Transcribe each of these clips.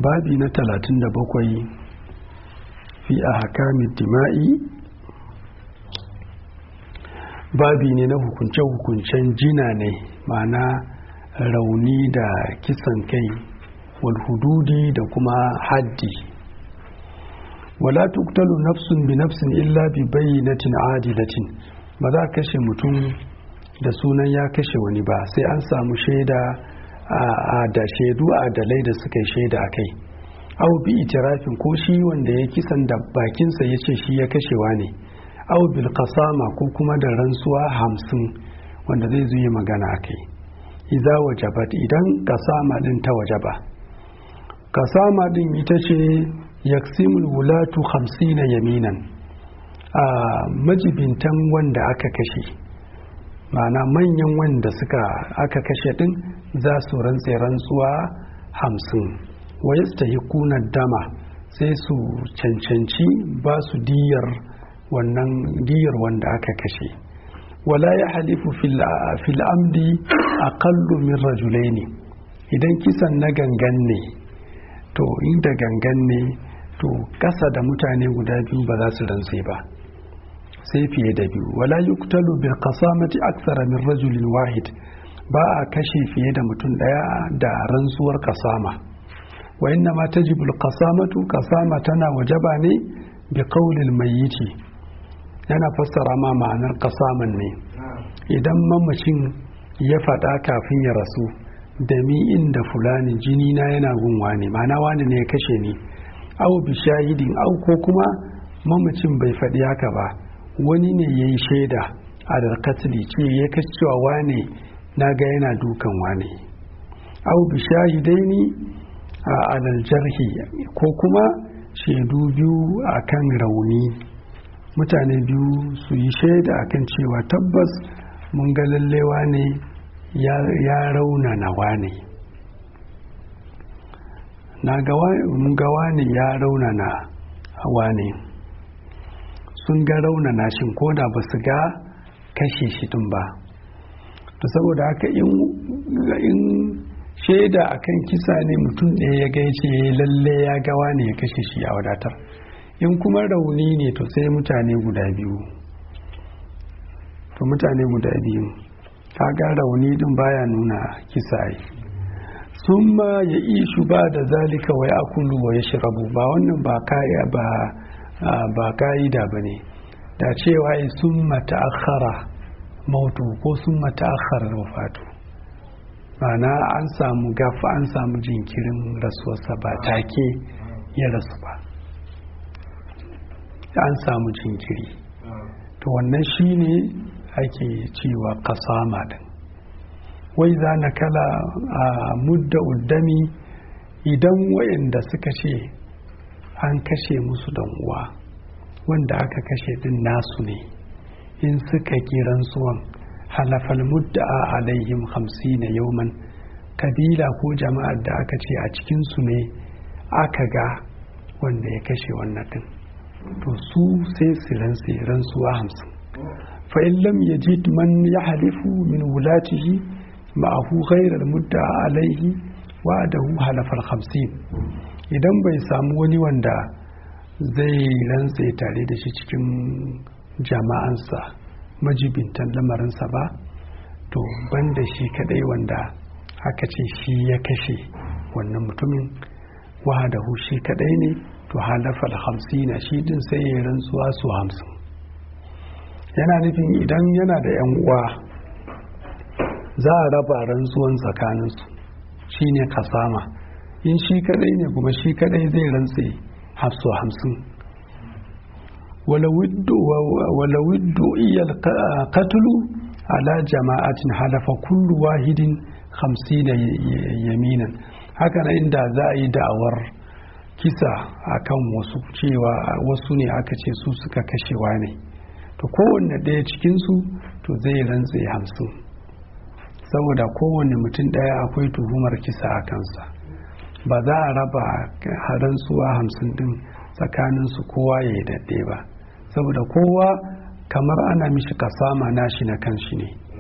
babi na talatin da bakwai fi a hakamin dima'i babi ne na hukunce-hukuncen jina ne ma'ana rauni da kisan kai wal hududi da kuma haddi wala tuktalu nafsun bi nafsin illa bi bayyinatin adilatin ba za kashe mutum da sunan ya kashe wani ba sai an samu shaida a da shaidu adalai da suka yi shaida a kai au bi itirafin ko shi wanda ya kisan da bakinsa ya ce shi ya kashewa ne au bil kasama ko kuma da rantsuwa hamsin wanda zai zuyi magana a kai iza wajabat idan kasama din ta wajaba kasama din ita ce yaksimul wulatu hamsina yaminan a majibintan wanda aka kashe ma'ana manyan wanda suka aka kashe din za su rantse rantsuwa hamsin wa yastahikuna dama sai su cancanci ba su diyar wannan diyar wanda aka kashe wala ya halifu fil amdi aqallu min rajulaini idan kisan na gangan ne to inda gangan ne to kasa da mutane guda biyu ba za su rantse ba sai fiye da biyu wala yuktalu bil qasamati akthara min rajulin wahid ba a kashe fiye da mutum daya da rantsuwar kasama wa inna ma tajibul qasamatu kasama tana wajaba ne bi qaulil mayyiti yana fassara ma ma'anar kasaman ne idan mamacin ya faɗa kafin ya rasu da mi inda fulani jini na yana gunwa ne ma'ana wani ne ya kashe ni au bi shahidin au ko kuma mamacin bai faɗi haka ba wani ne ya yi shaida a darkatili ce ya kashe cewa wane na ga yana dukan wane au bi shahidaini a alal jarhi ko kuma shaidu biyu akan rauni mutane biyu su yi shaida akan cewa tabbas mun ga lallewa ne ya raunana wane na gawa ne ya raunana wane sun ga raunana shin ko da ba su ga kashe shi din ba to saboda haka in shaida akan kisa ne mutum ɗaya ya gaice lalle ya gawa ne ya kashe shi a wadatar in kuma rauni ne to sai mutane guda biyu to mutane guda biyu kaga rauni din baya nuna kisa yi sun ma ya ishu ba da zalika wa ya kulu wa ya shirabu ba wannan ba kaya ba ba ka'ida ba ne da cewa yi sun mata'akhara mautu ko sun mata'akhara wafatu ma'ana an samu gafa an samu jinkirin rasuwarsa ba take ya rasu ba an samu jinkiri to wannan shine ake cewa kasama din wai za na kala a mudda uddami idan wayanda suka ce an kashe musu dan uwa wanda aka kashe din nasu ne in suka kiran suwan halafal mudda'a alaihim hamsina yauman kabila ko jama'ar da aka ce a cikinsu ne aka ga wanda ya kashe wannan din to su sai su rantse rantsuwa hamsin fa in lam yajid man yahlifu min wulatihi ma'ahu ghayra mudda alaihi wa'adahu halafal hamsin idan bai samu wani wanda zai rantse tare da shi cikin jama'ansa majibintan lamarinsa ba to banda shi kadai wanda aka ce shi ya kashe wannan mutumin wahadahu shi kadai ne to halafal hamsina shi din sai ya rantsuwa su hamsin yana nufin idan yana da yan uwa za a raba rantsuwan tsakaninsu shi ne kasama in shi kadai ne kuma shi kadai zai rantse hafsu hamsin walawiddu iyal katulu ala jama'atin halafa kullu wahidin hamsina yaminan haka na inda za a yi da'awar kisa akan wasu cewa wasu ne aka ce su suka kashewa ne to kowanne ɗaya cikinsu to zai rantse hamsin saboda kowanne mutum ɗaya akwai tuhumar kisa a kansa ba za a raba rantsuwa hamsin ɗin tsakaninsu kowa ya yi daɗe ba saboda kowa kamar ana mishi kasama nashi na kanshi ne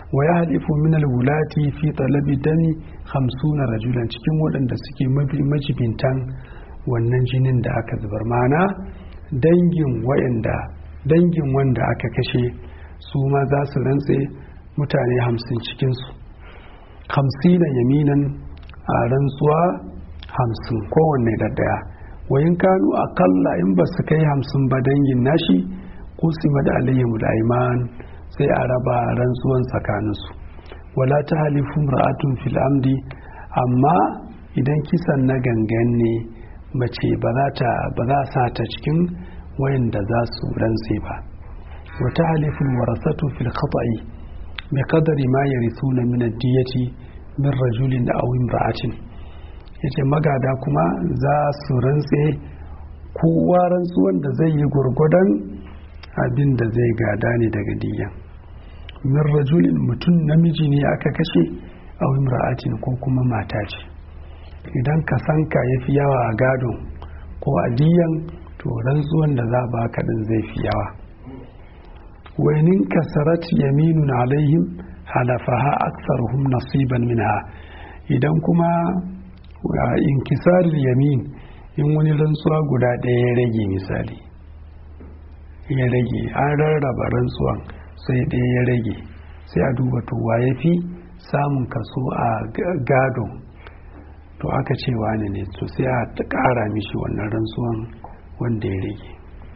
wa ya halifu min alwulati fi talabi dami hamsuna rajulan cikin waɗanda suke majibintan wannan jinin da aka zubar mana dangin wayanda dangin wanda aka kashe su ma za su rantse mutane hamsin cikinsu hamsina yaminan a rantsuwa hamsin kowanne da daya wayin kanu akalla in ba su kai hamsin ba dangin nashi kusima da alayhimu da iman sai a raba rantsuwan tsakaninsu wala ta halifun ra'atun fil amdi amma idan kisan na gangan ne mace ba za a sa ta cikin wayanda za su rantse ba wata halifin warasatu fil khata'i bi qadari ma yarithuna min ad-diyati min rajulin aw imra'atin yace magada kuma za su rantse kowa rantsuwan da zai yi gurgudan abin da zai gada ne daga diyan min rajulin mutum namiji ne aka kashe aw imra'atin ko kuma mata ce idan ka sanka ya fi yawa a gadon ko a diyan to rantsuwan da za ba ka din zai fi yawa wainin kasarat yaminun alaihim halafaha aksaruhum nasiban minha idan kuma inkisar yamin in wani rantsuwa guda ɗaya ya rage misali ya rage an rarraba rantsuwan sai ɗaya ya rage sai a duba to ya fi samun kaso a gadon to aka ce wani ne to sai a ƙara mishi wannan rantsuwan wanda ya rage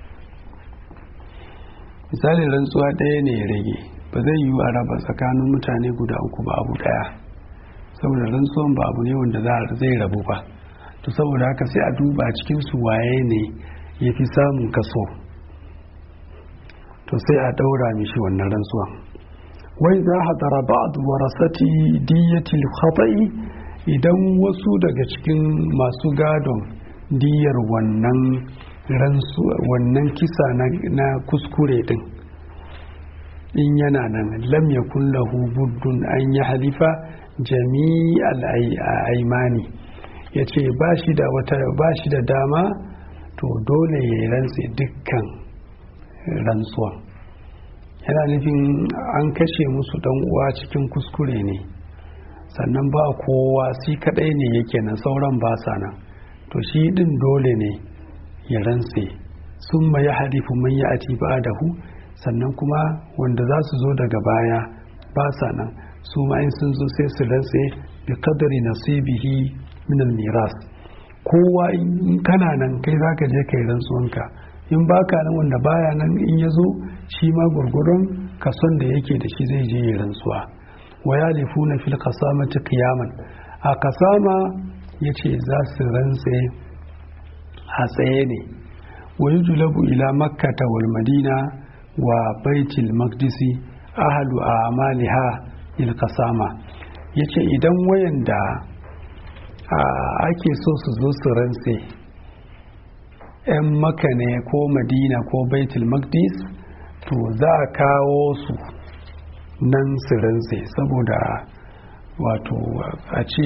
misalin rantsuwa ɗaya ne ya rage ba zai yi a raba tsakanin mutane guda uku ba abu ɗaya saboda rantsuwan ba abu ne wanda zai rabu ba to saboda haka sai a duba cikin su waye ne ya fi samun kaso to sai a ɗaura mishi wannan rantsuwan wai za a dara ba'ad warasati diyatil khata'i idan wasu daga cikin masu gadon diyar wannan wannan kisa na kuskure din in yana nan lam yakun lahu buddun an yi halifa jami'al aimani ya ce ba shi da wata ba shi da dama to dole ya yi rantse dukkan rantsuwan yana nufin an kashe musu dan uwa cikin kuskure ne sannan ba kowa shi kadai ne yake nan sauran ba sa nan to shi din dole ne ya rantse sun ma ya harifu man ya ati ba da hu sannan kuma wanda za su zo daga baya ba sa nan su ma in sun zo sai su rantse bi kadari nasibihi min miras kowa in kana nan kai zaka je kai rantsuwanka in baka nan wanda baya nan in ya zo shi ma gurgurun kason da yake da shi zai je ya rantsuwa wa yalifuna fil qasamati qiyaman a kasama yace za su rantse a tsaye ne wa yujlabu ila makkata wal madina wa baitul maqdisi ahlu amaliha il qasama yace idan wayanda ake so su zo su rantse 'yan maka ne ko madina ko baitul maqdis to za a kawo su nan su rantse saboda wato a ce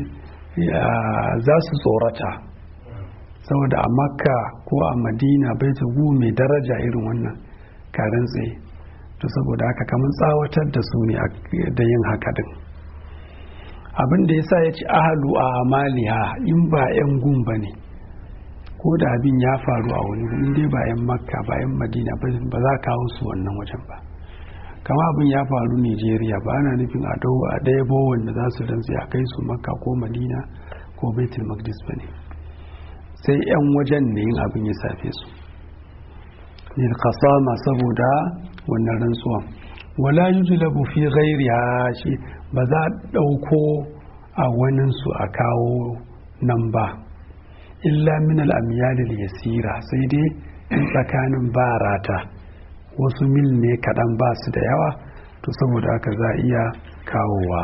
za su tsorata saboda a makka ko a madina baitul gu mai daraja irin wannan ka rantse to saboda haka kamar tsawatar da su ne da yin haka din abin da ya sa ya ci ahalu a amaliha in ba 'yan gun ba ne ko da abin ya faru a wani in dai ba 'yan makka ba 'yan madina ba za kawo su wannan wajen ba kama abin ya faru nigeria ba ana nufin a ɗaya bowon da za su rantsi a kai su makka ko madina ko baitul maqdis ba ne sai 'yan wajen ne yin abin ya safe su lil qasama saboda wannan rantsuwan wala yujlabu fi ghairiha shi ba za a ɗauko a waninsu a kawo nan ba illa min al'amiyalil yasira sai dai in tsakanin ba rata wasu mil ne kaɗan ba su da yawa to saboda haka za a iya kawowa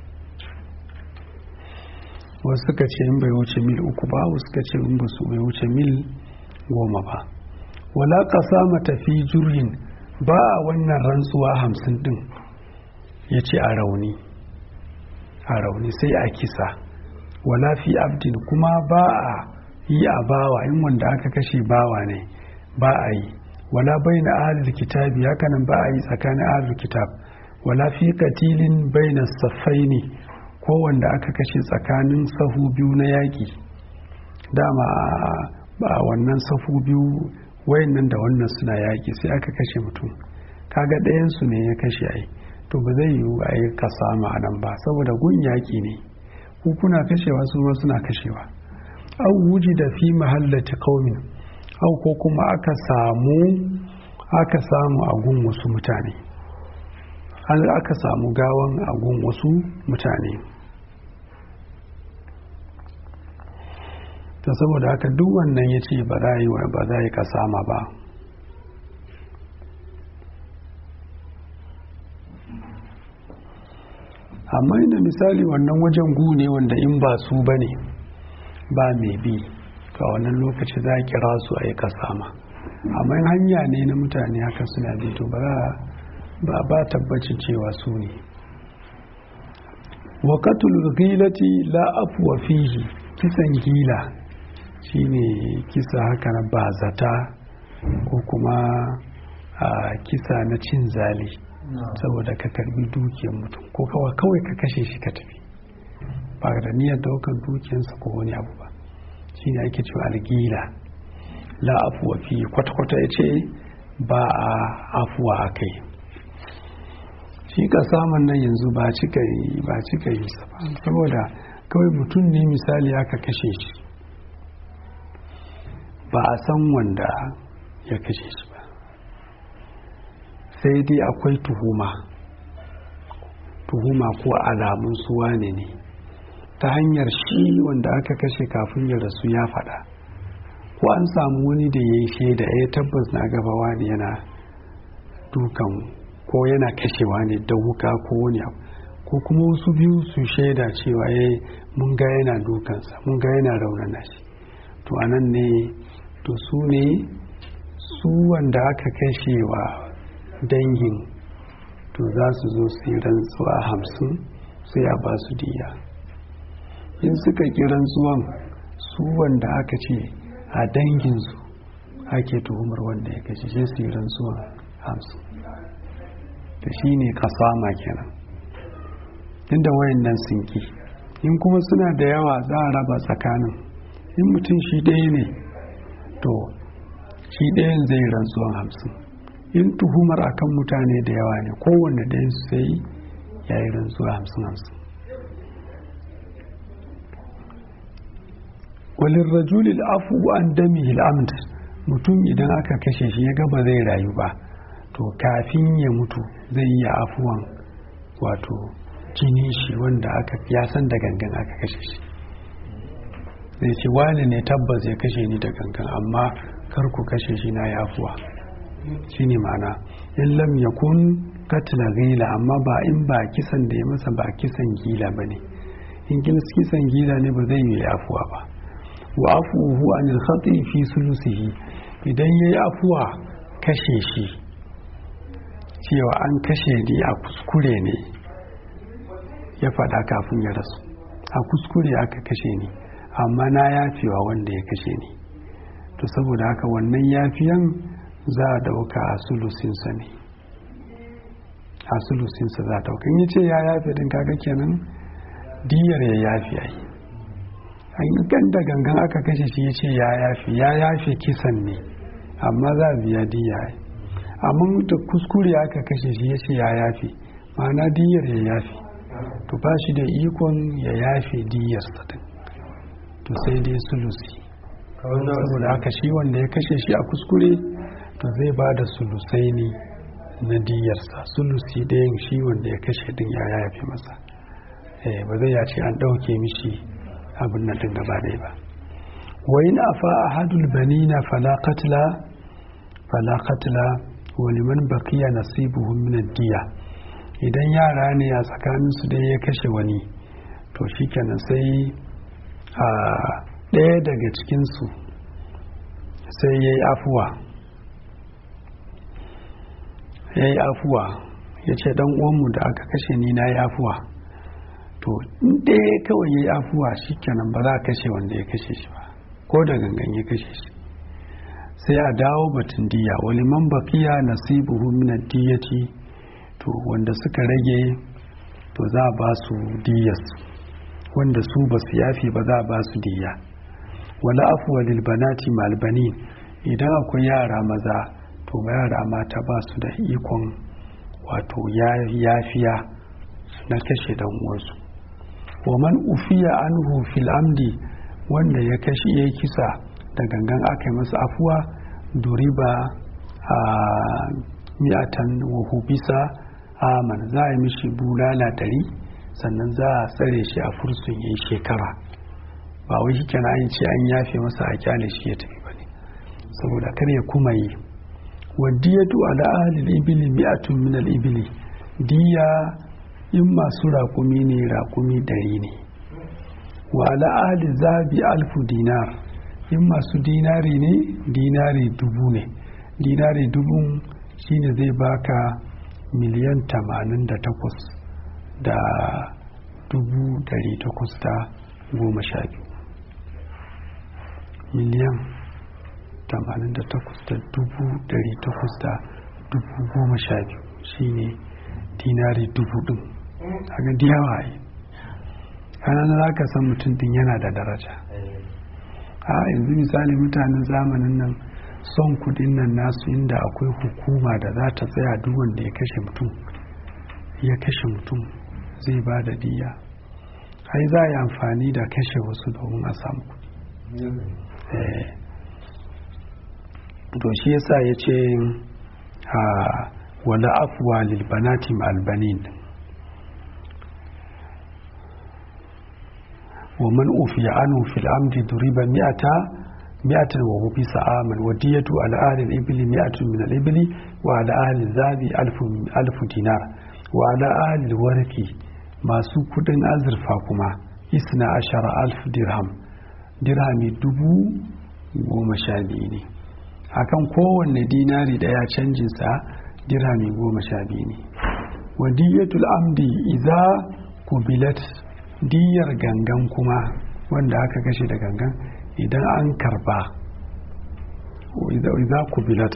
wasu suka ce in bai wuce mil uku ba wasu suka ce in ba su bai wuce mil goma ba wala ƙasa matafi jirgin ba a wannan rantsuwa hamsin ɗin ya ce a rauni a rauni sai a kisa wala fi abdin kuma ba a yi a bawa in wanda aka kashe bawa ne ba a yi wala bai na ahalul kitabi hakanan ba a yi tsakanin ahalul kitab wala fi katilin baina safaini ko wanda aka kashe tsakanin sahu biyu na yaƙi dama ba wannan safu biyu wayannan da wannan suna yaƙi sai aka kashe mutum kaga ɗayansu ne ya kashe ai to ba zai yiwu a yi kasa nan ba saboda gun yaƙi ne ku kuna kashewa su ma suna kashewa au wuji da fi mahallati qaumin au ko kuma aka samu aka samu a gun wasu mutane an aka samu gawan a gun wasu mutane ta saboda haka duk wannan ya ce ba za yi ba za yi kasama ba amma inda misali wannan wajen gu ne wanda in ba su ba ne ba mai bi ga wannan lokaci za a kira su a yi kasama amma in hanya ne na mutane haka suna bi to ba ba tabbacin cewa su ne wakatul gilati la afwa fihi kisan gila shine kisa haka na bazata ko kuma kisa na cin zali saboda ka karbi dukiyar mutum ko kawai kawai ka kashe shi ka tafi ba da niyyar daukar dukiyarsa ko wani abu ba shine ake cewa algila la afuwa fi kwata-kwata ya ce ba a afuwa a kai shi ka samun nan yanzu ba cika yi ba cika yi sa ba saboda kawai mutum ne misali aka kashe shi ba a san wanda ya kashe shi ba sai dai akwai tuhuma tuhuma ko alamun suwa ne ne ta hanyar shi wanda aka kashe kafin ya rasu ya faɗa ko an samu wani da ya yi shaida ya tabbas na gabawa ne yana dukan ko yana kashewa ne da wuka ko wani abu ko kuma wasu biyu su shaida cewa ya mun ga yana dukansa mun ga yana raunana shi to anan ne to su ne su wanda aka kashewa dangin to za su zo su yi rantsuwa hamsin sai a ba su diya in suka ki rantsuwan su wanda aka ce a danginsu ake tuhumar wanda ya kashe sai su yi rantsuwan hamsin da shi ne kasama kenan inda wayan nan sun ki in kuma suna da yawa za a raba tsakanin in mutum shi ɗaya ne to shi ɗayan zai rantsuwan hamsin in tuhumar akan mutane da yawa ne kowanne ɗayan su sai ya yi rantsuwa hamsin hamsin walin rajulil afu an dami amd mutum idan aka kashe shi ya gaba zai rayu ba to kafin ya mutu zai yi afuwan wato jini shi wanda aka ya san da gangan aka kashe shi zai ce wani ne tabbas ya kashe ni da gangan amma kar ku kashe shi na ya afuwa shi ne mana in lam yakun katila gila amma ba in ba kisan da ya masa ba kisan gila ba ne in kisan gila ne ba zai yi afuwa ba wa afuhu anil khati fi sulusihi idan yayi afuwa kashe shi cewa an kashe ni a kuskure ne ya faɗa kafin ya rasu a kuskure aka kashe ni amma na yafewa wanda ya kashe ni to saboda haka wannan yafiyan za a dauka a sulusinsa ne a sulusinsa za a dauka in ce ya yafe din kaga kenan diyar ya yafi ai an ganda gangan aka kashe shi ya ce ya yafi ya yafe kisan ne amma za a biya diya ai amma da kuskure aka kashe shi ya ce ya yafi ma'ana diyar ya yafi to ba shi da ikon ya yafe diyar din to sai dai sulusi saboda haka shi wanda ya kashe shi a kuskure to zai ba da sulusai ne na diyarsa sulusi ɗayan shi wanda ya kashe din ya yafe masa ba zai ya ce an ɗauke mishi abin nan din gaba ɗaya ba wa in afa ahadul banina fala qatla fala qatla wa liman baqiya nasibuhum min diya idan yara ne a tsakanin su dai ya kashe wani to shikenan sai a ɗaya daga cikin su sai yayi afuwa yayi afuwa ya ce dan uwanmu da aka kashe ni na yi afuwa to in ɗaya kawai ya yi afuwa shi kenan ba za a kashe wanda ya kashe shi ba ko da gangan ya kashe shi sai a dawo batun diya wani man bakiya nasibuhu min diyati to wanda suka rage to za a ba su diyas wanda su ba su yafe ba za a ba su diya wala afuwa lilbanati malbanin idan akwai yara maza to yara mata ba su da ikon wato yafiya na kashe dan uwansu wa man ufiya anhu fil amdi wanda ya kashe ya kisa da gangan aka yi masa afuwa duriba a mi'atan wa hubisa aman za a yi mishi bulala dari sannan za a tsare shi a fursun yayi shekara ba wai shi kenan an ce an yafe masa a kyale shi ya tafi bane saboda kar ya kuma yi wadiyatu ala ahli al-ibli mi'atun min al-ibli diya in masu raƙumi ne raƙumi ɗari ne wa ala ahli zabi alfu dinar in masu dinari ne dinari dubu ne dinari dubun shine zai baka miliyan tamanin da takwas da dubu dari takwas da goma sha biyu miliyan tamanin da takwas da dubu dari takwas da dubu goma sha biyu shine dinari dubu din a ga diyawa yi kanan za ka san mutum din yana da daraja a yanzu misali mutanen zamanin nan son kudin nan nasu inda akwai hukuma da za ta tsaya duk wanda ya kashe mutum ya kashe mutum zai ba da diya ai za a yi amfani da kashe wasu domin a samu kudi to shi yasa ya ce wala afuwa lilbanati albanin ومن أوفي عنه في العمد ضرب مئة مئة وهو بسعاما ودية على أهل الإبل مئة من الإبل وعلى أهل الذهب ألف, ألف دينار وعلى أهل الورق ما سكت أزرفا كما إثنى عشر ألف درهم درهم دبو goma sha biyu ne akan kowanne dinari daya canjinsa dirhami goma sha biyu ne wadiyatul amdi idza kubilat diyar gangan kuma wanda aka kashe da gangan idan an karba idza kubilat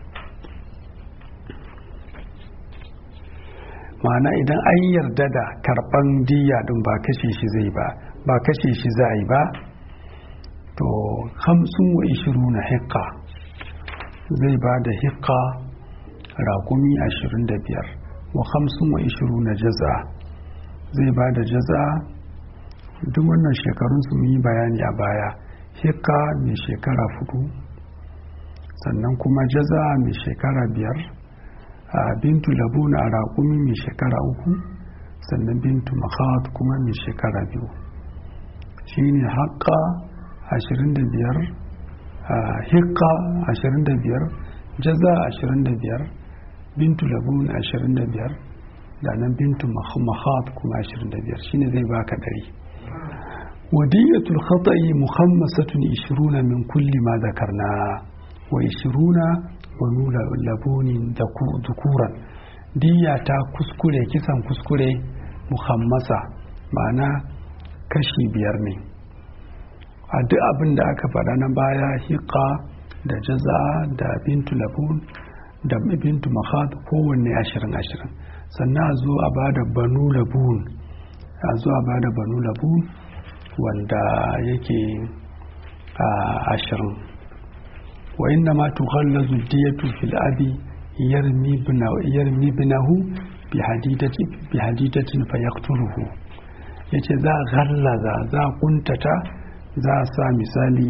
ma'ana idan an yarda da karban diya din ba kashe shi zai ba ba kashe shi za yi ba to hamsin wa ishiru na hikka zai ba da hikka rakumi ashirin da biyar wa hamsin wa ishiru na jaza zai ba da jaza duk wannan shekarun su yi bayani a baya hikka mai shekara fudu sannan kuma jaza mai shekara biyar a bintu labuna a raƙumi mai shekara uku sannan bintu mahat kuma mai shekara biyu shi ne haƙƙa 25 hikka 25 jaza 25 bintu labun 25 da nan bintu mahat kuma 25 shine zai baka dari wadiyatul khata'i muhammasatun 20 min kulli ma zakarna wa 20 wa nula labunin dukuran diya ta kuskure kisan kuskure muhammasa ma'ana kashi biyar ne a duk abin da aka faɗa na baya hiƙa da jaza da bintu labun da bintu mahad kowanne ashirin ashirin sannan a zo a bada banu labun a zo a bada banu labun wanda yake a ashirin wa inna ma tukhallazu diyatu fil abi yarmi binahu bi hadidatin fayaqtuluhu yace za a ghallaza za a kuntata za a sa misali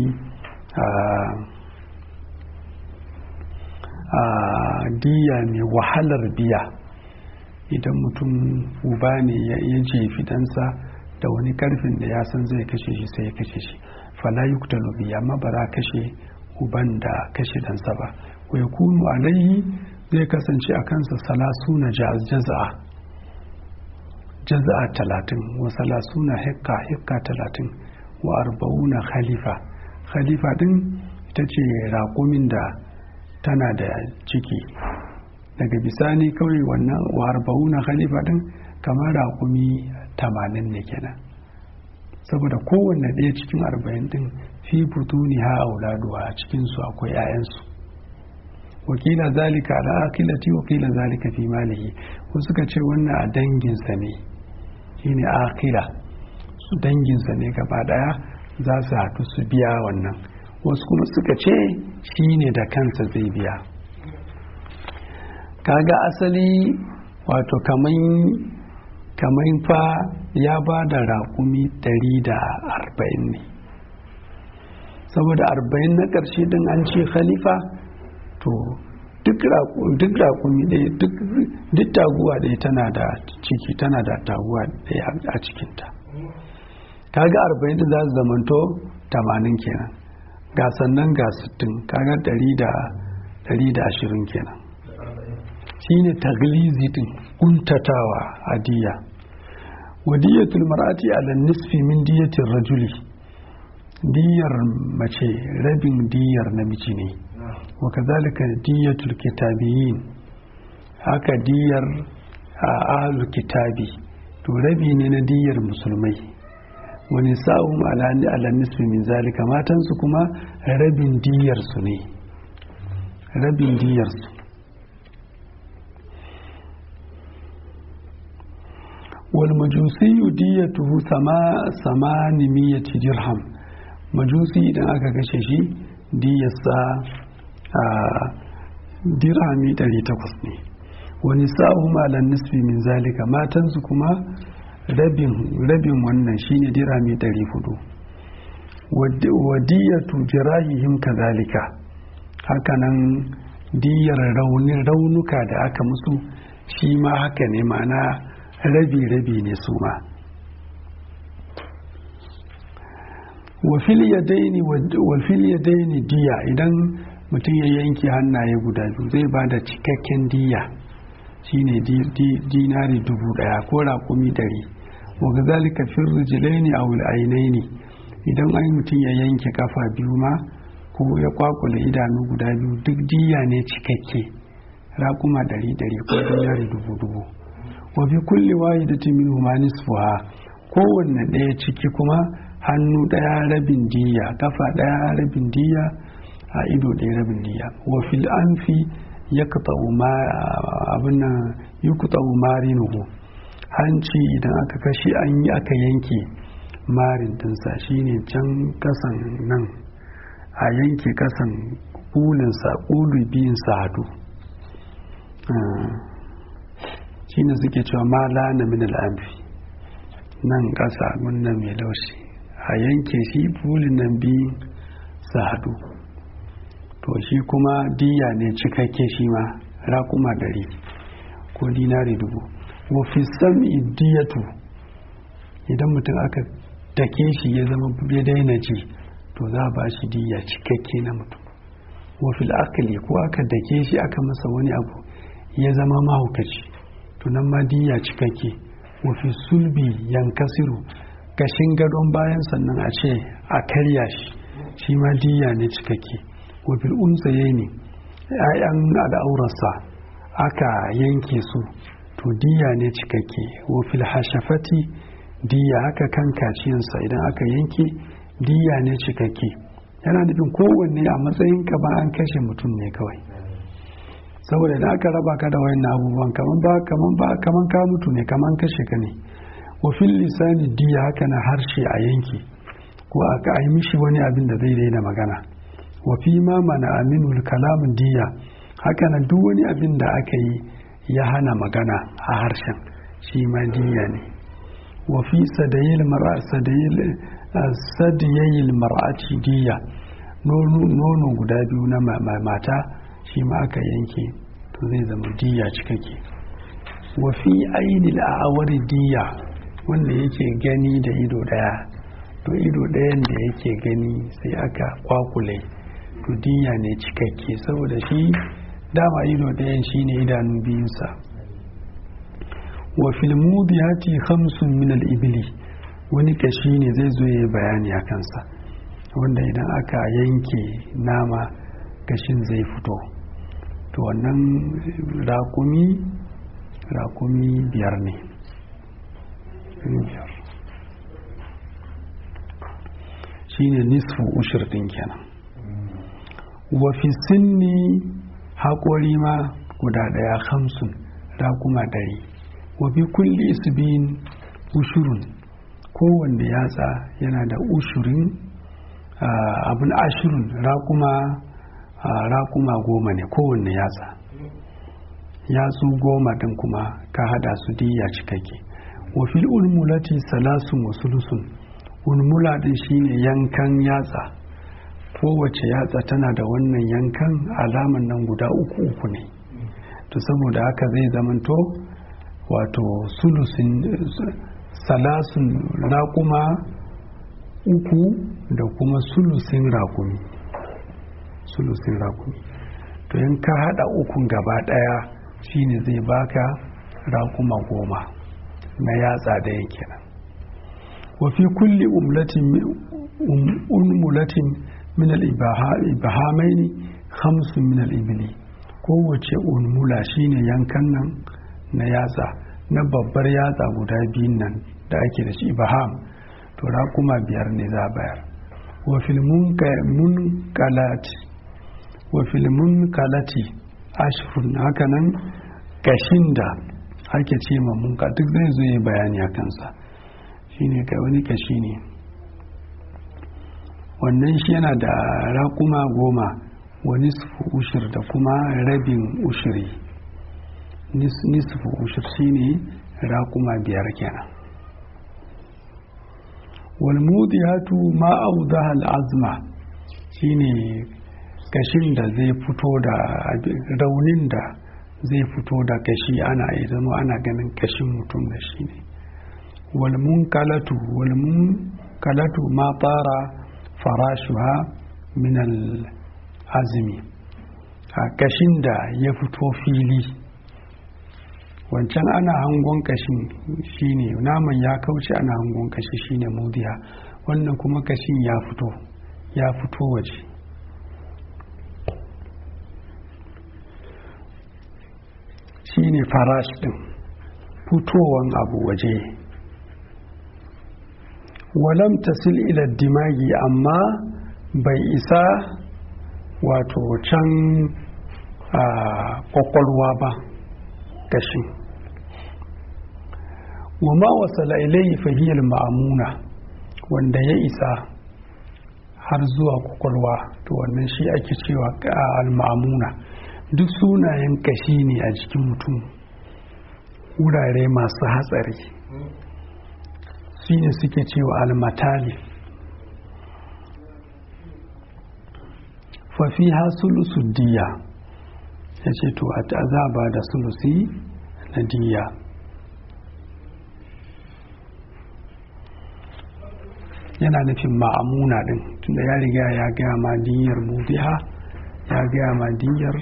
a diya mai wahalar biya idan mutum uba ne ya jefi dansa da wani karfin da ya san zai kashe shi sai ya kashe shi fala yuktalu biya amma ba za kashe uban da kashe dansa ba wa yakunu alaihi zai kasance a kansa salasuna jaza'a jaza'a talatin wa salasuna hekka hekka talatin wa arba'una khalifa khalifa din ita ce raƙumin da tana da ciki daga bisani kawai wannan wa arba'una khalifa din kamar raƙumi tamanin ne kenan saboda kowanne ɗaya cikin arba'in din fi butuni ha auladuwa a cikinsu akwai 'ya'yansu wakila zalika ala akilati wakila zalika fi malihi ko suka ce wannan a danginsa ne shine akila su danginsa ne gaba daya za su haɗu su biya wannan wasu kuma suka ce shine da kansa zai biya kaga asali wato kamar fa ya ba da raƙumi 140 ne saboda 40 na ƙarshe din an ce khalifa to duk raƙumi ɗaya duk taguwa ɗaya tana da ciki tana da taguwa ɗaya a cikinta kaga 40 din za su zamanto 80 kenan ga sannan ga 60 kaga 120 kenan shine taglizi din kuntatawa a diya wadiyatul mar'ati ala nisfi min diyatir rajuli diyar mace rabin diyar namiji ne wa kazalika diyatul kitabiyin haka diyar ahlul kitabi to rabi ne na diyar musulmai wani sa'um ala nisfi min zalika matansu kuma rabin diyar su ne rabin diyar su والمجوسي ديته سما ثمانمية درهم مجوسي idan aka kashe shi diyarsa a dirhami 800 ne wani sa'u malan nisfi min zalika matansu kuma rabin rabin wannan shine dirhami 400 wadiyatu jirahihim kazalika hakanan diyar raunin raunuka da aka musu shi ma haka ne ma'ana rabi-rabi ne su ma wafil ya daini diya idan mutum ya yanke hannaye guda biyu zai ba da cikakken diya shine dinari dubu daya ko raƙumi dari waga zalika fin rijilaini a wul'ainaini idan ai mutum ya yanke kafa biyu ma ko ya kwakula idanu guda biyu duk diya ne cikakke raƙuma dari dari ko dinari dubu dubu wa bi kulli wahidatin minhuma nisfuha kowanne ɗaya ciki kuma hannu ɗaya rabin diya kafa ɗaya rabin diya a ido ɗaya rabin diya wa fil anfi yaqta'u ma abin nan yuqta'u marinuhu hanci idan aka kashi an yi aka yanke marin dinsa shine can kasan nan a yanke kasan kulinsa kulu biyun sa hadu shine suke cewa ma lana min al'amfi nan ƙasa nan mai laushi a yanke shi bulin nan biyu su haɗu to shi kuma diya ne cikakke shi ma raƙuma ɗari ko dinari dubu wafi sami diyatu idan mutum aka take shi ya zama ya daina ji to za a ba shi diya cikakke na mutum wafil akali ko aka dake shi aka masa wani abu ya zama mahaukaci tunan madiya cikakke wafi sulbi yankasiru gashin gadon bayan sannan a ce a karya shi shi ma diya ne cikakke wafil unsaye ne ‘ya'yan al'aurarsa aka yanke su to diya ne cikakke wafil hashafati diya haka kan kaciyansa idan aka yanke diya ne cikakke yana nufin kowanne a matsayin ka ba an kashe mutum ne kawai saboda idan aka raba ka da wayan abubuwan kaman ba kaman ba kaman ka mutu ne kaman kashe ka ne wa fil lisani diya haka na harshe a yanki ko aka yi mishi wani abin da zai daina magana wa fi ma mana aminul kalamun diya haka na duk wani abin da aka yi ya hana magana a harshen shi ma diya ne wa fi sadayil mar'a sadayil sadiyayil mar'ati diya nono guda biyu na mata shi ma aka yanke to zai zama diya cikakke wa fi ainil a'awari diya wanda yake gani da ido daya to ido dayan da yake gani sai aka kwakule to diya ne cikakke saboda shi dama ido dayan shine idanu biyunsa wa fil mudiyati khamsun min al ibli wani kashi ne zai zo ya bayani a kansa wanda idan aka yanke nama kashin zai fito to wannan rakumi rakumi biyar ne biyar shine nisfu ushir din kenan wa fi sinni haƙori ma guda ɗaya hamsin raƙuma ɗari wa bi kulli isbin ushurun kowanne yatsa yana da ushurin abin ashirin raƙuma raƙuma goma ne kowanne yatsa yatsu goma ɗin kuma ka hada su diya cikakke wa fil ulmulati salasun wa sulusun ulmula ɗin shine yankan yatsa kowace yatsa tana da wannan yankan alaman nan guda uku uku ne to saboda haka zai zamanto wato sulusin salasun raƙuma uku da kuma sulusin raƙumi sulusin raƙumi to in ka haɗa ukun gaba ɗaya shine zai baka raƙuma goma na yatsa ɗaya kenan wa fi kulli umulatin min al-ibahamaini khamsun min al-ibli kowace ulmula shine yankan nan na yatsa na babbar yatsa guda biyun nan da ake da shi ibaham to raƙuma biyar ne za bayar wa filmun kalati wa filmun kalati ashirun hakanan kashin da ake ce ma munka duk zai zo yi bayani a kansa shine kai wani kashi ne wannan shi yana da raƙuma goma wa nisfu ushir da kuma rabin ushiri nisfu ushir shine raƙuma biyar kenan walmudiyatu ma audaha al'azma shine kashin da zai fito da raunin da zai fito da kashi ana zama ana ganin kashin mutum da shi ne walmun kalatu walmun kalatu ma fara farashuha min azumi a kashin da ya fito fili wancan ana hangon kashin shine naman ya kauce ana hangon kashi shine mudiya wannan kuma kashin ya fito ya fito waje shine farash din fitowan abu waje walam tasil ila dimagi amma bai isa wato can a kwakwalwa ba kashin wa ma wasala ilayhi fahiyar ma'amuna wanda ya isa har zuwa kwakwalwa to wannan shi ake cewa al-ma'amuna duk sunayen kashi ne a jikin mutum wurare masu hatsari shi ne suke cewa al-matali fafi ha sulusu diya ya ce to a azaba da sulusi na diya yana nufin ma'amuna din tunda ya riga ya gaya ma diyar mudiha ya gaya ma diyar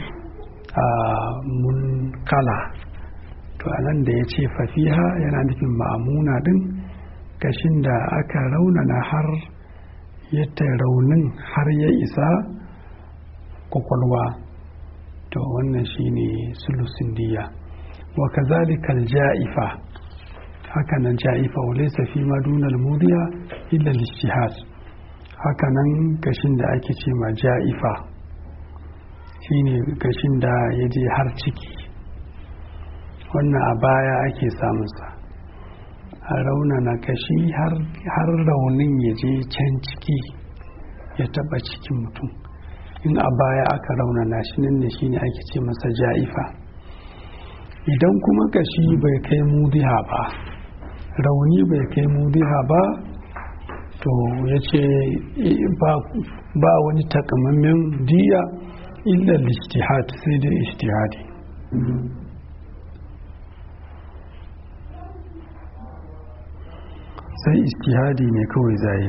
munkala to a nan da ya ce fafiha yana nufin ma'amuna din kashin da aka raunana har yadda raunin har ya isa kwakwalwa to wannan shine sulusin diya wa kazalika ja'ifa hakanan ja'ifa wa laysa fi madunal mudiya illa al-ijtihad hakanan gashin da ake ce ma ja'ifa shine gashin da ya je har ciki wannan a baya ake samunsa a raunana kashi har raunin ya je can ciki ya taba cikin mutum in a baya aka raunana shi nan ne shine ake ce masa ja'ifa idan kuma kashi bai kai mudiha ba rauni bai kai mudiha ba to ya ce ba wani takamammen diya illa lijtihad sai dai ijtihadi sai ijtihadi ne kawai zai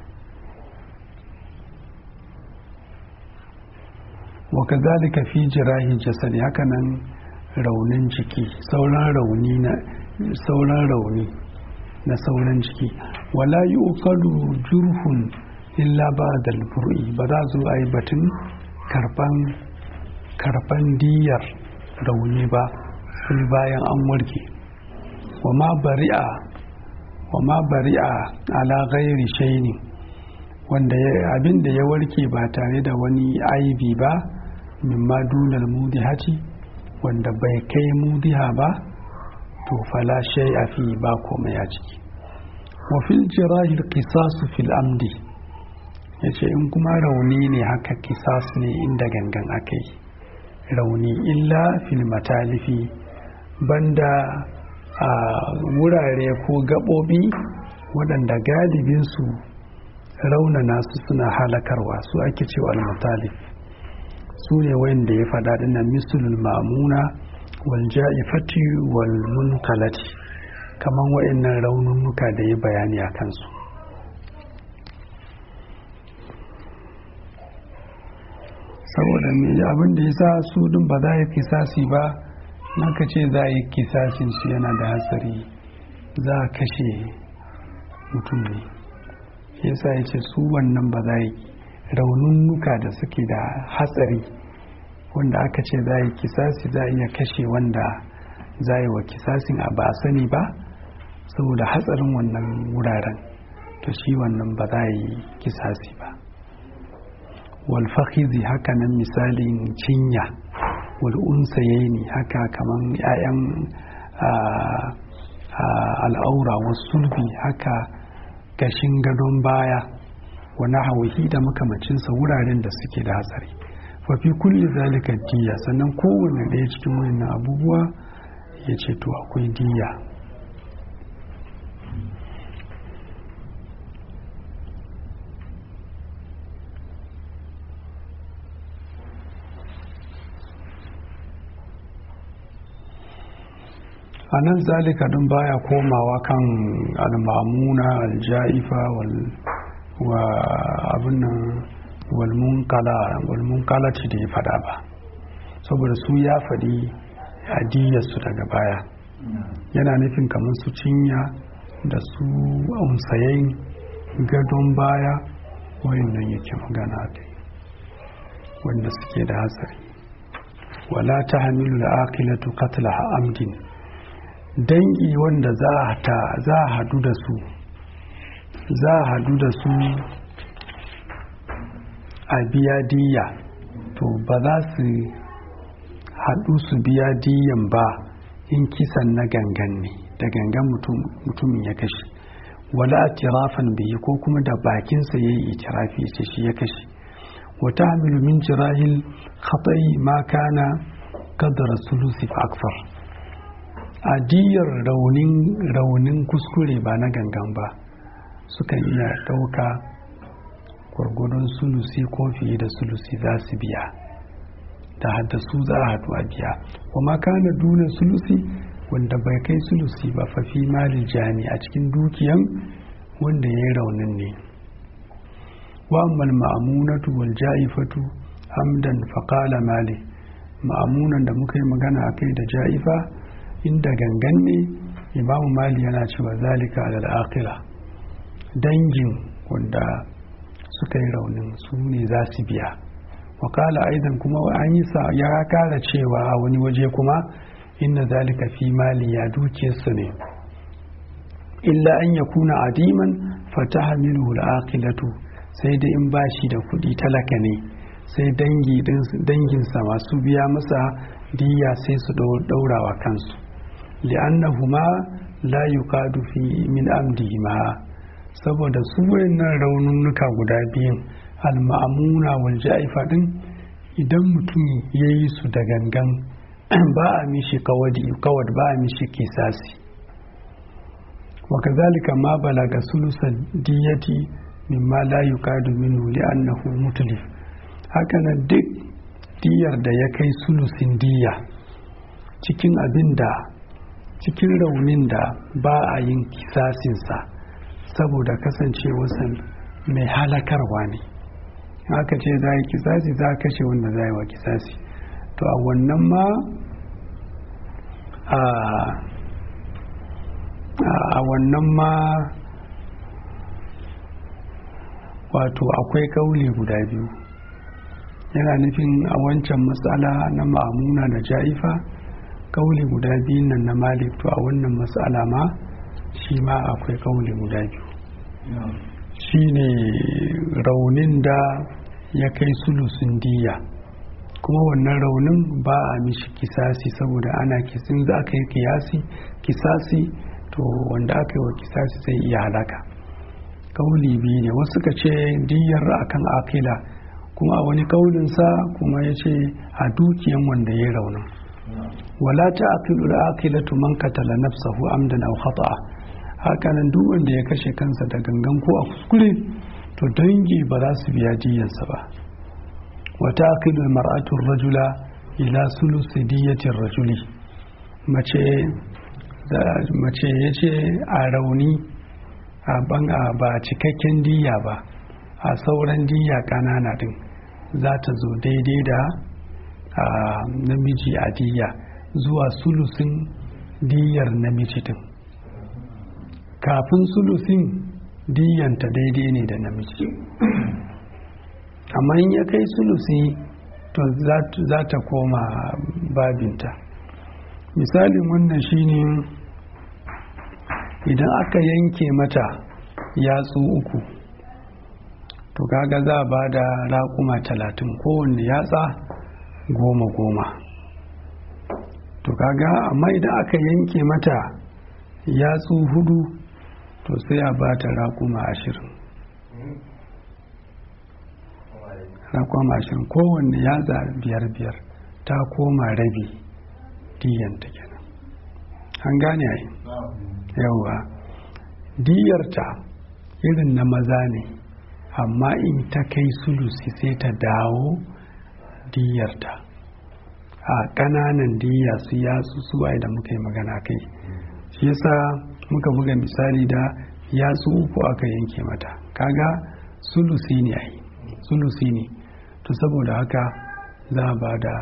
wa kazalika fi jirahi jasadi hakanan raunin jiki sauran rauni na sauran rauni na sauran jiki wala yi ukalu jurhun illa ba da ba za zo a yi batun karban diyar rauni ba sai bayan an warke wa ma bari'a wa ma bari'a ala ghairi shaini wanda abin da ya warke ba tare da wani aibi ba mimma dunal mudihati wanda bai kai mudiha ba to fala shay a fi ba komai a ciki wa fil jirahil qisasu fil amdi yace in kuma rauni ne haka kisas ne inda gangan akai rauni illa fil matalifi banda a wurare ko gaɓoɓi waɗanda galibinsu raunana su suna halakarwa su ake cewa al-matalif su ne wanda ya faɗa ɗina misulul ma'amuna wal ja'ifati wal munkalati kaman wa'annan raununnuka da ya bayani a kansu saboda me abin da ya sa su din ba za a yi kisasi ba naka ce za a yi kisasin su yana da hatsari za a kashe mutum ne yasa ya ce su wannan ba za a yi raununnuka da suke da hatsari wanda aka ce za a yi kisasi za a iya kashe wanda za a yi wa kisasin a ba sani ba saboda hatsarin wannan wuraren to shi wannan ba za a yi kisasi ba walfahizi haka nan misalin cinya wal'unsaye haka kaman 'ya'yan al'aura wasu sulbi haka gashin gadon baya wani hawahi da makamacinsa wuraren da suke da hatsari fafi kulli zalika diya sannan kowane ɗaya cikin wannan abubuwa ya ce to akwai diya a nan zalika din baya komawa kan almamuna aljaifa wa abin nan walmunkala ce da ya fada ba saboda su ya faɗi adiyarsu daga baya yana nufin kamar su cinya da su unsayen gadon baya wayannan yake magana kai wanda suke da hatsari wala ta hamilu da akilatu katla amdin dangi wanda za a hadu da su za a hadu da su a biya diya to ba za su hadu su biya diyan ba in kisan na gangan ne da gangan mutumin ya kashe wala atirafan biyu ko kuma da bakinsa ya yi itirafi ya ce shi ya kashe wata hamilu min jirahil khatai ma kana kadara sulusi fa akfar adiyar raunin raunin kuskure ba na gangan ba sukan iya ɗauka gwargwadon sulusi ko fiye da sulusi za su biya da hadda su za a haɗu a biya kuma kana duna sulusi wanda bai kai sulusi ba fafi malin jani a cikin dukiyan wanda ya yi raunin ne wa ammal ma'amunatu wal ja'ifatu amdan faqala mali ma'amunan da muka yi magana a kai da ja'ifa inda gangan ne imamu mali yana cewa zalika alal aqila dangin wanda suka yi raunin su ne za su biya wakala aidan kuma an yi sa ya kara cewa a wani waje kuma inna zalika fi mali ya dukiyarsu ne illa an ya kuna adiman fataha minhu al-aqilatu sai dai in bashi da kuɗi talaka ne sai danginsa masu biya masa diya sai su ɗaurawa kansu li'annahuma la yuqadu fi min amdihima saboda su wayannan raununnuka guda biyun al-ma'amuna wal ja'ifa din idan mutum ya yi su da gangan ba a mishi kawad ba a mishi kisasi wa kazalika ma balaga sulusa diyati mimma la yuqadu minhu li'annahu mutlif haka nan duk diyar da ya kai sulusin diya cikin abin da cikin raunin da ba a yin kisasinsa saboda kasancewarsa mai halakarwa ne haka ce za a yi kisasi za a kashe wanda za a yi wa kisasi to a wannan ma a wannan ma wato akwai kauli guda biyu yana nufin a wancan matsala na ma'amuna da ja'ifa kauli guda biyun nan na malik to a wannan matsala ma shi ma akwai kauli guda biyu shi ne raunin da ya kai sulusun diya kuma wannan raunin ba a mishi kisasi saboda ana kisin za ka yi kiyasi kisasi to wanda aka yi wa kisasi zai iya halaka kauli biyu ne wasu ka ce diyar akan akila kuma a wani kaulinsa kuma ya ce a dukiyan wanda ya raunin wala ta aqilu al-aqilatu man qatala nafsahu amdan aw khata'a hakanan duk wanda ya kashe kansa da gangan ko a kuskure to dangi ba za su biya diyansa ba wa taqilu al-mar'atu ar-rajula ila sulusi diyati ar-rajuli mace mace yace a rauni a ban ba cikakken diya ba a sauran diya kanana din za ta zo daidai da namiji a diya zuwa sulusin diyar namiji din kafin sulusin diyanta daidai ne da namiji amma in ya kai sulusi to za ta koma babinta misalin wannan shine idan aka yanke mata yatsu uku to kaga za a ba da raƙuma talatin kowanne yatsa goma goma to kaga amma idan aka yanke mata yatsu hudu to sai a ba ta raƙuma ashirin raƙuma ashirin kowanne yatsa biyar biyar ta koma rabi diyanta kenan an gane ai yawa diyarta irin na maza ne amma in ta kai sulusi sai ta dawo diyarta a ƙananan diya su yatsu suwa da muka yi magana kai shi yasa muka buga misali da yatsu uku aka yanke mata kaga sulusi ne ai sulusi ne to saboda haka za a ba da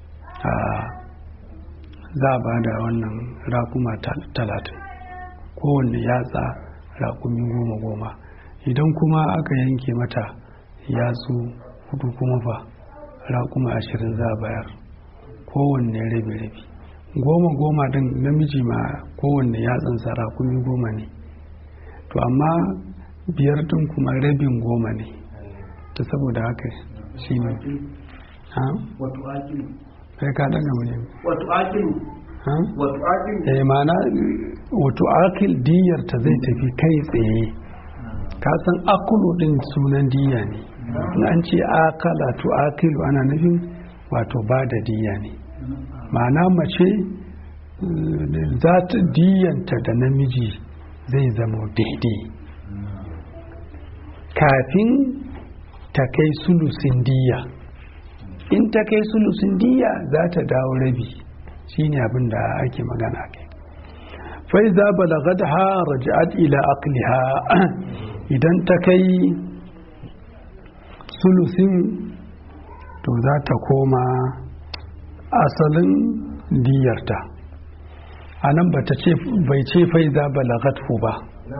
za a ba da wannan rakuma talatin kowanne yatsa rakumi goma goma idan kuma aka yanke mata yatsu hudu kuma fa rakuma ashirin za a bayar kowanne rabi-rabi goma goma din namiji ma kowanne yatsansa rakumi goma ne to amma biyar din kuma rabin goma ne ta saboda haka shi ne wato akilu sai ka daga mu ne wato akilu wato akilu eh mana wato akil diyar ta zai tafi kai tsaye ka san akulu din sunan diya ne in an ce akala to akilu ana nufin wato ba da diya ne ma'ana mace za ta diyanta da namiji zai zama daidai kafin ta kai sulusin diya in ta kai sulusin diya za ta dawo rabi shine abin da ake magana kai fai za balagat ha raja'at ila aqliha idan ta kai sulusin to za ta koma asalin diyarta a nan bai ce fai za balagat ba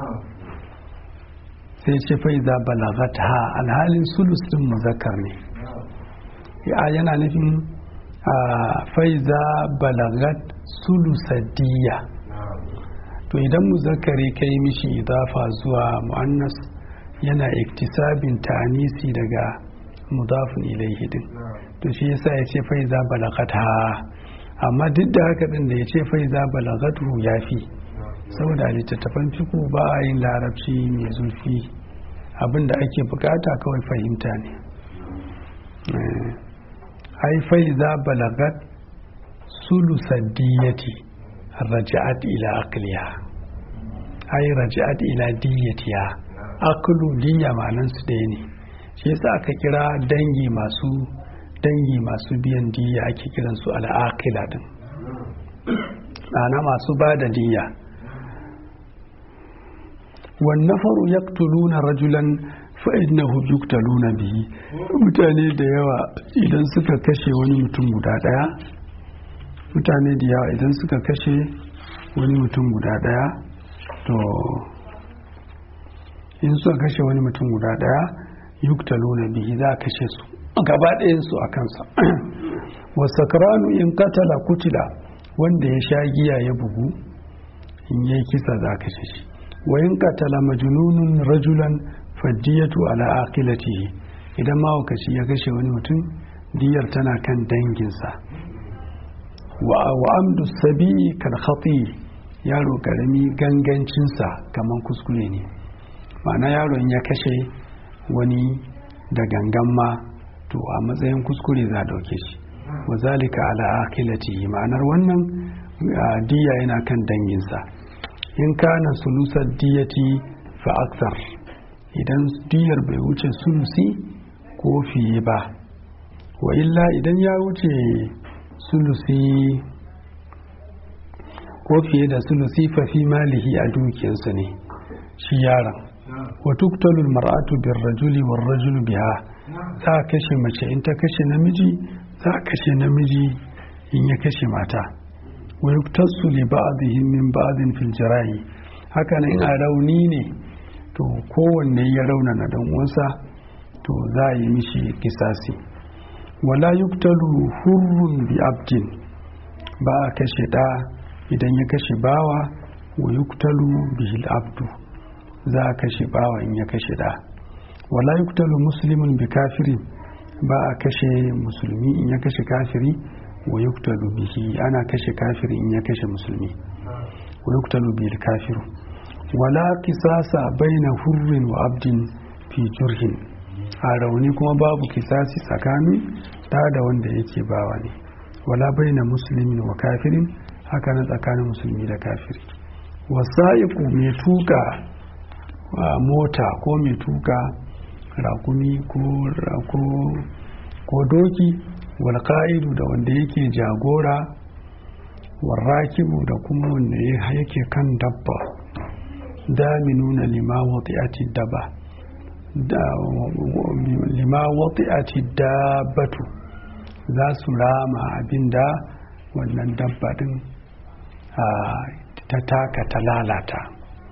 sai ce fai za balagat ha alhalin sulusin muzakkar ne ya yana nufin fai za balagat sulusadiyya to idan muzakkari kai mishi idafa zuwa mu'annas yana iktisabin ta'anisi daga mudafin ilaihi din to shi yasa ya ce fai za balagat ha amma duk da haka din da ya ce fai za balagatu ya fi saboda littattafan fiku ba a yin larabci mai zurfi abin da ake bukata kawai fahimta ne ai fai za balagat sulusaddiyati raja'at ila aqliha ai raja'at ila diyatiha aklu diya ma'anan su ɗaya ne shi yasa aka kira dangi masu dangi masu biyan diya ake kiran su al'aqila din ana masu ba da diya wan nafaru yaqtuluna rajulan fa'innahu yuktaluna bihi mutane da yawa idan suka kashe wani mutum guda daya mutane da yawa idan suka kashe wani mutum guda daya to in suka kashe wani mutum guda daya yuktaluna bihi za a kashe su gaba ɗayansu a kansa wasakranu in katala kutila wanda ya sha giya ya bugu in yi kisa za a kashe shi wa in katala majnunun rajulan faddiyatu ala aqilatihi idan mahaukaci ya kashe wani mutum diyar tana kan danginsa wa amdu sabi kal khati yaro karami gangancinsa kaman kuskure ne ma'ana yaron ya kashe wani da gangan ma to a matsayin kuskure za a dauke shi wa zalika ala akilati ma'anar wannan diya yana kan danginsa in kana sulusar diyati fa aksar idan diyar bai wuce sulusi ko fiye ba wa illa idan ya wuce sulusi ko fiye da sulusi fa fi malihi a dukiyarsa ne shi yaron wa tuktalul mar'atu bir rajuli war rajulu biha za a kashe mace in ta kashe namiji za a kashe namiji in ya kashe mata wa yuktasu li ba'dihim min ba'din fil jarahi haka nan a rauni ne to kowanne ya rauna na dan uwansa to za a yi mishi kisasi wala yuktalu hurrun bi abdin ba a kashe da idan ya kashe bawa wa yuktalu bihil abdu za a kashe bawa in ya kashe da wala yuktalu muslimun bi kafirin ba a kashe musulmi in ya kashe kafiri wa yuktalu bihi ana kashe kafiri in ya kashe musulmi wa yuktalu bil kafiru wala kisasa baina hurrin wa abdin fi jurhin a rauni kuma babu kisasi tsakanin da da wanda yake bawa ne wala baina muslimin wa kafirin haka na tsakanin musulmi da kafiri wasa'iku mai tuka mota ko mai tuka rakumi ko doki walƙa'idu da wanda yake jagora warrakibu da kuma wanda yake kan dabba daminuna lima wati'ati daba lima wati'ati dabbatu za su rama abinda wannan dabba din ta taka ta lalata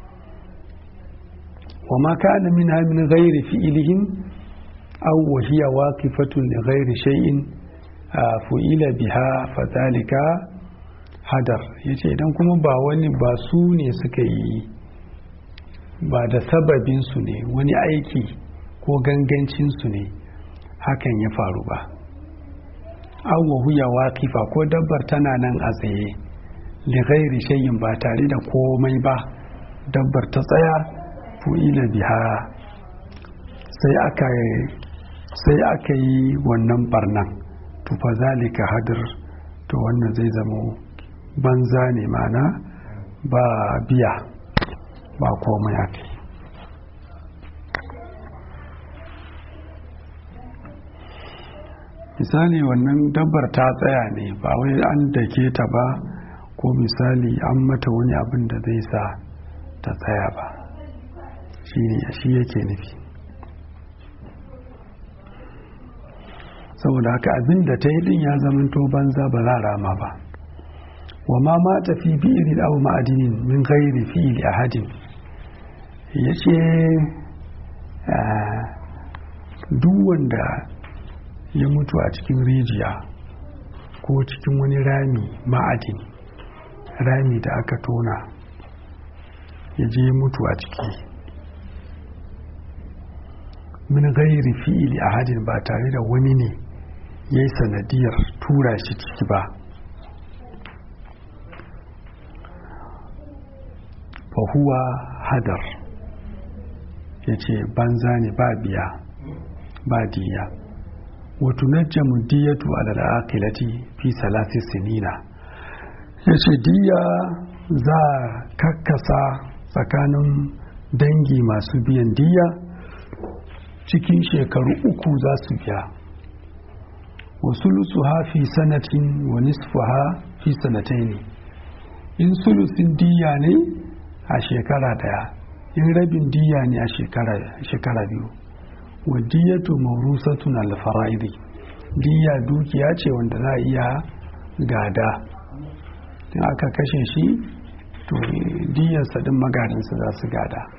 wa ma kana min min ghairi fi'ilihim aw wa hiya waqifatun li ghairi shay'in fu'ila biha fadhalika hadar yace idan kuma ba wani ba su ne suka yi ba da sababin su ne wani aiki ko gangancin su ne hakan ya faru ba aw wa huya waqifa ko dabbar tana nan a tsaye li ghairi shay'in ba tare da komai ba dabbar ta tsaya fu'ila biha sai aka sai aka yi wannan barnan to fa zalika hadir to wannan zai zamo banza ne mana ba biya ba komai aka yi misali wannan dabbar ta tsaya ne ba wai an dake ta ba ko misali an mata wani abin da zai sa ta tsaya ba shi ne shi yake nufi saboda haka abin da ta yi din ya zamanto banza ba za rama ba wa ma ma tafi bi'iri aw ma'adinin min ghairi fi'li ahadin yace duk wanda ya mutu a cikin rijiya ko cikin wani rami ma'adini rami da aka tona ya je mutu a ciki min gairi fi'ili a hajjin ba tare da wani ne ya yi sanadiyar tura shi ciki ba fahuwa hadar ya ce banza ne ba biya ba diya wato najjamu diyatu alal aqilati fi salasi sinina ya ce diya za a kakkasa tsakanin dangi masu biyan diya cikin shekaru uku za su biya wa sulusu ha fi sanatin wa nisfu ha fi sanatai ne in sulusin diya ne a shekara daya in rabin diya ne a shekara biyu wa diyatu mawrusatun alfara'idi diya dukiya ce wanda za a iya gada in aka kashe shi to diyarsa din magadansa za su gada